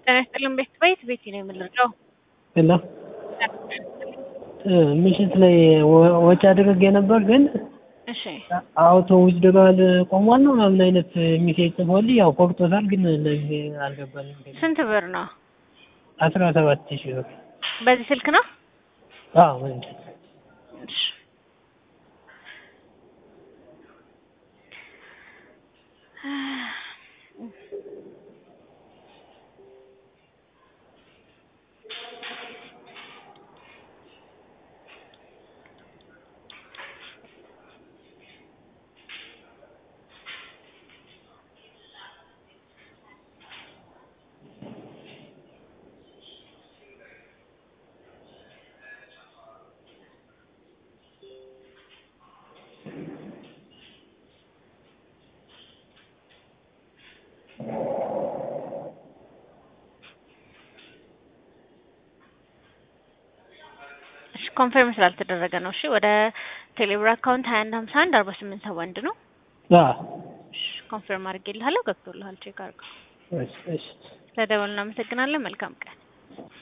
ጤና ይስጥልን ቤት ቤት ቤት ነው የምንረዳው። እና ምሽት ላይ ወ- ወጪ አድርጌ ነበር ግን እሺ አውቶ ዊዝድሮዋል ቆሟል ነው ምናምን አይነት ሚሴጅ ጽፎልኝ ያው ቆርጦታል ግን ለጊዜ አልገባልኝ። ስንት ብር ነው? አስራ ሰባት ሺህ ብር በዚህ ስልክ ነው? አዎ ምንም እሺ እሺ ኮንፈርም ስላልተደረገ ነው። እሺ ወደ ቴሌብር አካውንት ሀያ አንድ ሀምሳ አንድ አርባ ስምንት ሰባ አንድ ነው። አዎ እሺ ኮንፈርም አድርጌልሃለሁ። ገብቶልሃል። ቼክ አድርገው። እሺ እሺ ስለደወሉ እናመሰግናለን። መልካም ቀን